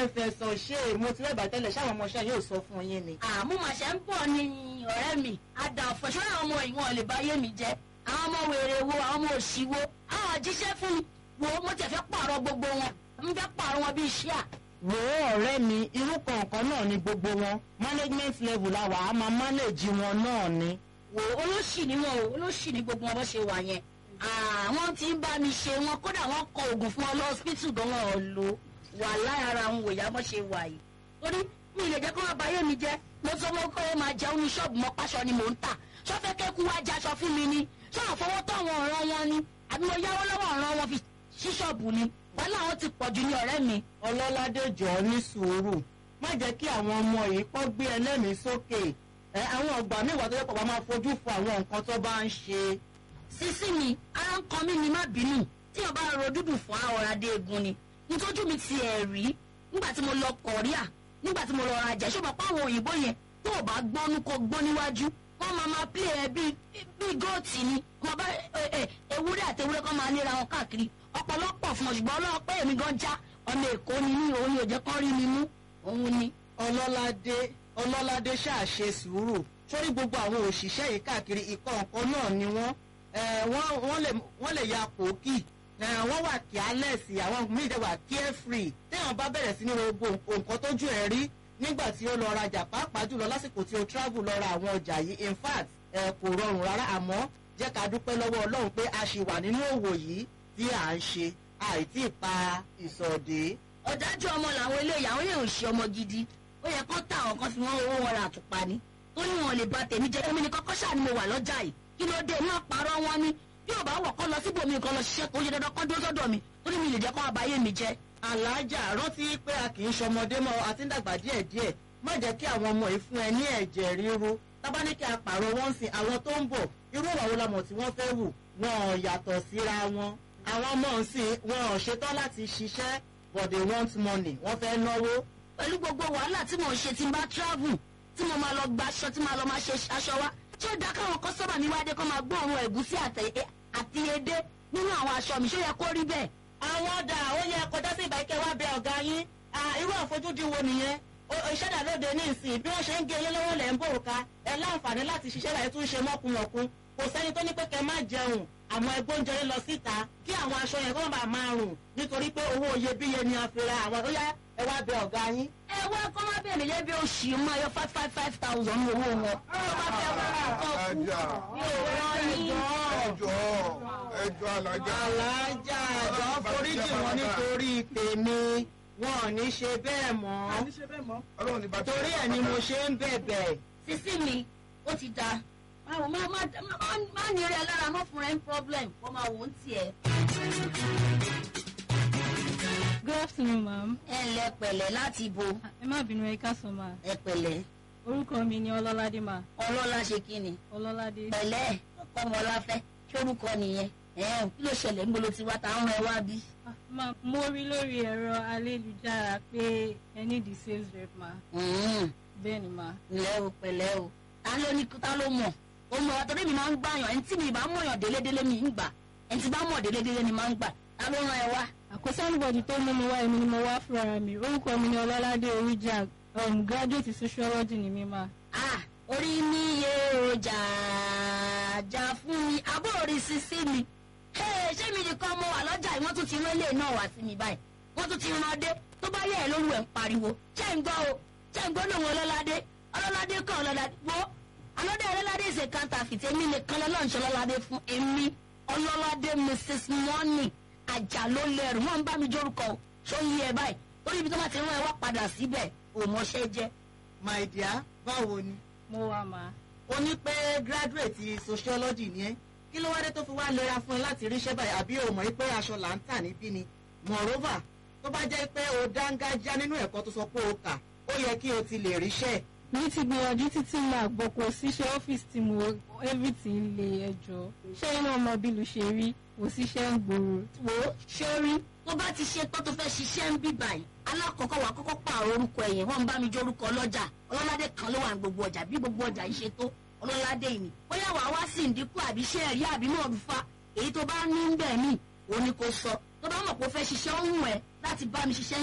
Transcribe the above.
ẹ fẹ̀sọ̀ ṣe mo ti rẹ́bàá tẹ́lẹ̀ ṣáwọn ọmọọṣẹ́ yóò sọ fún yín ni. àmú màṣẹ ń bọ̀ ní ọ̀rẹ́ mi àdà ọ̀fọ̀ṣọ́ àwọn ọmọ ìwọ̀n lè bá yé mi jẹ́ àwọn ọmọ wèrè wo àwọn ọmọ òṣì wo àwọn jíṣẹ́ fún mi wo mo tẹ̀ fẹ́ pààrọ̀ gbogbo wọn mo fẹ́ pààrọ̀ wọn bíi ṣíà. wo ọ̀rẹ́ mi irú kọ̀ọ̀kan náà ni gbogbo wọn management level la wà á máa manage wọn náà ni. wo olóṣì ni wọn o olóṣì ni gbogbo wọn bó ṣe wà yẹn àwọn tí ń bá mi ṣe wọn kódà wọn kọ oògùn fún wọn lọ hospital gan wọn ò lò wà lára àwọn òyà bó ṣe wà yìí torí mi ì lè jẹ́ kó wọn bá yé mi jẹ́ mo sọ wọn kó wọn máa jẹun ní ṣọ́ọ̀bù mọ́ pàṣọ ni mò ń tà ṣọ́fẹ́ kẹ́kù wá jaṣọ fún mi ni ṣé àfọwọ́ tó àwọn ọ̀ràn wọn ni àbí mo yáwó lọ́wọ́ ọ̀ràn wọn fi ṣí ṣọ́ọ̀bù ni wàhálà wọn ti pọ̀jù ní ọ̀rẹ́ mi. ọlọ́ládé jọ ní sùúrù má jẹ́ kí àwọn ọmọ yìí kọ́ gbé ẹlẹ́mìí sókè ẹ àwọn ọgbà mẹ́wàá tó yẹ kó bá máa fojú fo àwọn nǹkan tó bá ń ṣe. sísí mi ara ń kan mí ni má bínú tí o bá ro dúdú fún àwọn adé egun ni nítorí mi ti ẹ̀ rí nígbà tí mo lọ kọ̀ríà nígbà tí mo lọ rajà ṣé o mọ̀ pé àwọn òyìnbó yẹn tó o bá gbọ́nú kó gbọ́ níwájú wọ́n máa máa pílẹ̀ ẹ bíi bíi góòtì ni wọ́n bá ewúrẹ́ àti ewúrẹ́ kan máa léra wọn káàkiri ọ̀pọ̀lọpọ̀ fún ọ ṣùgbọ́n ọlọ́wọ́ pé èmi gan já ọmọ èkó ni mí òun yóò jẹ́ kán rí mi mú òun ni. ọlọ́ládé ọlọ́ládé ṣàṣe sùúrù sórí gbogbo àwọn òṣìṣẹ́ yìí káàkiri ìkọ̀ọ̀kan náà ni wọ́n wọ́n lè ya pòókì wọ́n wà kíálẹ̀sì àwọn míì dẹ̀ wà carefree téèyàn bá bẹ̀rẹ̀ sí ní gbogbo nǹkan tójú ẹ̀ rí nígbà tí ó lọ rajà pàápàá jùlọ lásìkò tí ó travel lọ ra àwọn ọjà yìí in fact kò rọrùn rárá àmọ́ jẹ́ ká dúpẹ́ lọ́wọ́ ọlọ́run pé a ṣì wà nínú òwò yìí tí à ń ṣe àìtí pa ìsọ̀dé. ọ̀dájú ọmọ làwọn eléyìí àwọn yóò ṣe ọmọ gidi ó yẹ kó tà àwọn kan fi wọn owó wọn ra àtùpà ni tó ní wọn lè ba tèmi jẹ èmi ni kọ́kọ́ ṣáà ni mo wà lọ́jà yìí kí ló dé náà parọ́ wọn ni bí ò bá wọ̀ kọ́ lọ síbòmí kan lọ ṣiṣẹ́ kó ṣe dandan kọ́ dúró sọ́dọ̀ mi ó ní mi lè jẹ́ kó àbáyé mi jẹ́. alájà rántí pé a kì í ṣọmọdé mọ́ àti ń dàgbà díẹ̀díẹ̀ má jẹ́ kí àwọn ọmọ yìí fún ẹ ní ẹ̀jẹ̀ ríru tábà ní kí a pààrọ̀ wọn sin àwọn tó ń bọ̀ irú ìwà wo la mọ̀ tí wọ́n fẹ́ wù wọn ò yàtọ̀ síra wọn àwọn ọmọ ǹsìn wọn ò ṣetán láti ṣiṣẹ́ but they want money wọ́n fẹ́ náwó. pẹ̀lú gbogbo wàhálà tí mò ń ṣe tí n bá travel tí mo máa lọ gba aṣọ tí máa lọ máa ṣe aṣọ wa ṣé ó dá káwọn kọ́sọ́mà mi wáde kó máa gbóòórùn ẹ̀gúsí àti edé nínú àwọn aṣọ mi ṣó yẹ kó rí bẹ́ẹ̀. àwọn ọ̀dà ó yẹ kọjá sí ìbáyìíkẹ́ wá bẹ ọ̀gá yín irú àfojúdi wo nìyẹn ìṣẹ̀dá lóde ní ìsìn bí wọ́n ṣe ń gé yín lọ́wọ́ lẹ̀ ń bò ká ẹ láǹfààní láti ṣiṣẹ́ láì tún ṣe mọ́kùnmọ̀kùn kò sẹ́ni tó ní pé kẹ́ má jẹun àmọ́ ẹgbọ́n jẹrẹ lọ síta kí àwọn aṣọ yẹn kó má máa rùn nítorí pé owó iyebíye ni a fi ra àwọn ó yá ẹ wá bẹ ọ̀gá yín. ẹ wá kọ́ má bẹ̀rẹ̀ mi lẹ́bi oṣù máa yọ five five five thousand ní owó wọn. tó bá fẹ́ wá nǹkan kú yóò rán yín. ẹjọ́ ẹjọ́ alájà. alájà ẹjọ́ foríjì wọn nítorí tèmi wọn ò ní ṣe bẹ́ẹ̀ mọ́ ọlọ́run ní bàtà. torí ẹ̀ ni mo ṣe ń bẹ̀bẹ̀. sísí mi ó ti da máa má má má ní rí ẹ lára má fún rẹ ń problem kó máa wò ó tiẹ̀. Good afternoon, ma'am. ẹ ǹlẹ́ pẹ̀lẹ́ láti bo Ẹ má bínú ẹ káàsán ma. ẹ pẹ̀lẹ́ Orúkọ mi ni Ọlọ́ládé ma. ọlọ́lá ṣe kí ni Ọlọ́ládé. pẹ̀lẹ́ ọmọláfẹ́ ṣórúkọ nìyẹn ẹ̀ẹ́n kí ló ṣẹlẹ̀ ń bolo tiwa tá ń rẹ wá bí. Ah, Ma mo rí lórí ẹ̀rọ ayélujára pé ẹ ní the sales rep ma. Bẹ́ẹ̀ ni ma. ǹlẹ́ o pẹ̀lẹ́ o ta ló ní ta ló mọ̀ o mọ̀ ọ́ torí mi máa ń gbàyàn ẹni tí mi bá mọ̀yàn délédélé mi ń gbà ẹni tí bá mọ̀ délédélé ni máa ń gbà ta ló rán ẹ wá. Àkóso anybody tó mú mi wá èmi ni mo wá fúnra mi. Orúkọ mi ni Ọlọ́ládé Oríjà. Um, graduate sociology ni mi ma. ah orí mi yé o jà jà fún mi abó orí sísí mi Hey, ṣé mi nìkan mo wà lọ́jà yìí wọ́n tún ti rán ilé náà wá sí mi báyìí wọ́n tún ti rán dé tó bá yẹ ẹ lóru ẹ̀ ń pariwo ṣé ń gbọ́ o ṣé ń gbọ́ lòun ọlọ́ládé ọlọ́ládé kan ọlọ́ládé wo alọ́dẹ ọlọ́ládé ṣe counterfeit èmi nìkan lọ́lọ́ọ̀ṣẹ́ ọlọ́ládé fún èmi ọlọ́ládé mrs money àjàlólẹ́rù wọ́n ń bá mi jórúkọ o ṣó yí ẹ báyìí orí ibi tó bá ti rán ẹ wá padà síbẹ̀ òmọṣẹ́ jẹ́ my dear báwo ni. Mo wá ma. o ní pé graduate sociology ni ẹ kí ló wá dé tó fi wá lera fún ẹ láti ríṣẹ́ báyìí àbí o mọ̀ pé aṣọ là ń tà níbí ni moreover tó bá jẹ́ pé o dángájá nínú ẹ̀kọ́ tó sọ pé o kà ó yẹ kí o ti lè ríṣẹ́ Mi ti gbìyànjú títí máa gbọ́ kò síṣẹ́ ọ́fíìsì tí mo everything lè ẹjọ́. Ṣé iná ọmọ bílù ṣe rí? Kò síṣẹ́ ń gbòòrò. wò ó sórí tó bá ti ṣe tó tó fẹ́ ṣiṣẹ́ ń bí báyìí alákọ̀ọ́kọ́ wà kọ́kọ́ pààrọ̀ orúkọ ẹ̀yìn wọ́n ń bá mi jẹ́ orúkọ ọlọ́jà ọlọ́ládé kan ló wà ní gbogbo ọjà bí gbogbo ọjà yìí ṣe tó ọlọ́ládé yìí ni bóyá wàá wá sí ìdínkù àbí iṣẹ́ ẹ̀rí àbí náà fa èyí tó bá ní ń bẹ̀ mí òun ni kò sọ tó bá mọ̀ pé ó fẹ́ ṣiṣẹ́ ó wù ẹ́ láti bá mi ṣiṣẹ́